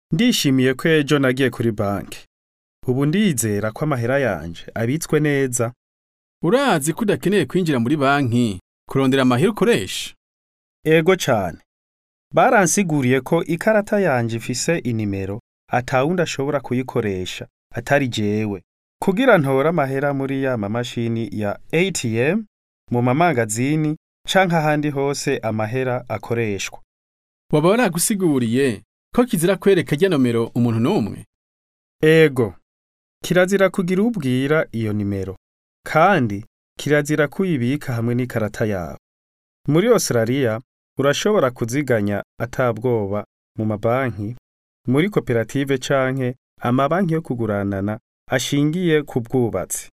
Ndishimiye ko ejo nagiye kuri banki. Ubu ndizera ko amahera yanje abitswe neza. Urazi ko udakeneye kwinjira muri banki kurondera amahera ukoresha? Ego cane. Baransiguriye ko ikarata yanje ifise inimero atawundi ashobora kuyikoresha atari jewe. Kugira ntore amahera muri ya mamashini ya ATM, mu mamangazini canke ahandi hose amahera akoreshwa. Waba waragusiguriye ko kizira kwereka rya nomero umuntu n'umwe? Ego. Kirazira kugira ubwira iyo nimero. Kandi kirazira kuyibika hamwe n'ikarata yawe. Muri Australia urashobora kuziganya atabwoba mu mabanki, muri koperative canke amabanki yo kuguranana ashingiye ku bwubatsi.